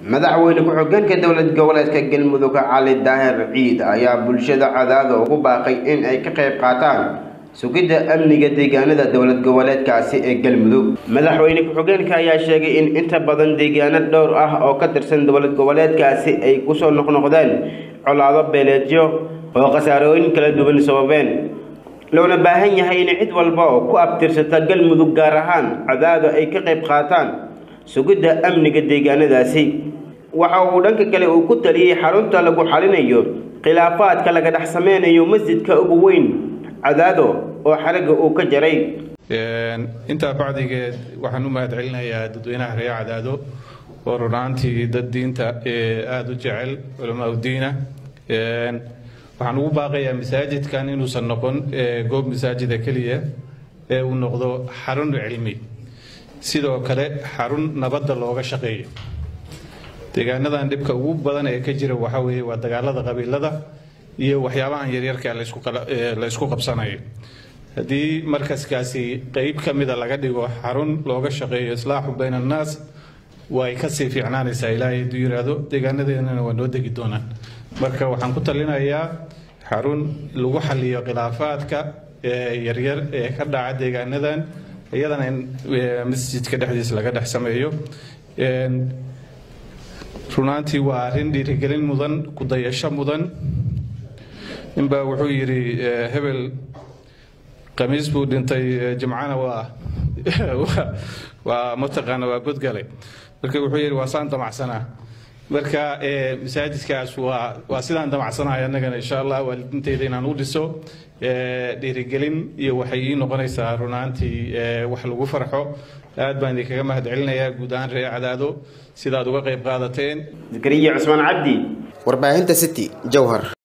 madaxweyne ku-xigeenka dowlad goboleedka galmudug cali daahir ciid ayaa bulshada cadaada ugu baaqay in ay ka qayb qaataan sugidda amniga deegaanada dowlad goboleedkaasi ee galmudug madaxweyne ku-xigeenka ayaa sheegay in inta badan deegaano dhowr ah oo ka tirsan dowlad goboleedkaasi ay kusoo noqnoqdeen colaado beeleedyo oo khasaarooyin kala duwan sababeen loona baahan yahay in cid walba oo ku abtirsata galmudug gaar ahaan cadaado ay ka qayb qaataan sugidda amniga deegaanadaasi waxa uu dhanka kale uu ku taliyey xarunta lagu xalinayo khilaafaadka laga dhex sameynayo masjidka ugu weyn cadaado oo xaragga uu ka jaray intaa bacdigeed waxaan u mahad celinayaa dadweynaha reer cadaado oo runaantii dad diinta aada u jecel culamaa udiina waxaan ugu baaqayaa masaajidkan inuusan noqon goob masaajida keliya ee uu noqdo xarun cilmi sidoo kale xarun nabadda looga shaqeeyo deegaanadan dhibka ugu badan ee ka jira waxaa weeye waa dagaalada qabiilada iyo waxyaabahan yaryarka la isku qabsanayo haddii markaskaasi qeyb ka mida laga dhigo xarun looga shaqeeyo islaaxu bayna annaas way kasii fiicnaanaysaa ilaahay hadduu yiraahdo deegaanadeennana waa noo degi doonaan marka waxaan ku talinayaa xarun lagu xaliyo khilaafaadka yaryar ee ka dhaca deegaanadan iyadana in masjidka dhexdiisa laga dhex sameeyo runaantii waa arrin dhiirigelin mudan ku dayasho mudan ninbaa wuxuu yidhi hebel khamiis buu dhintay jimcana waa waa mataqaana waa godgalay marka wuxuu yidhi waa saan damacsanaa marka masaajidkaas waa waa sidaan damacsanahay annagana insha allah waalidinteyda inaan u dhiso dhiirigelin iyo waxay ii noqonaysaa runaantii wax lagu farxo aad baan idinkaga mahad celinayaa guud ahaan reer cadaado sidaad uga qayb qaadateen zakariya cusmaan cabdi warbaahinta city jowhar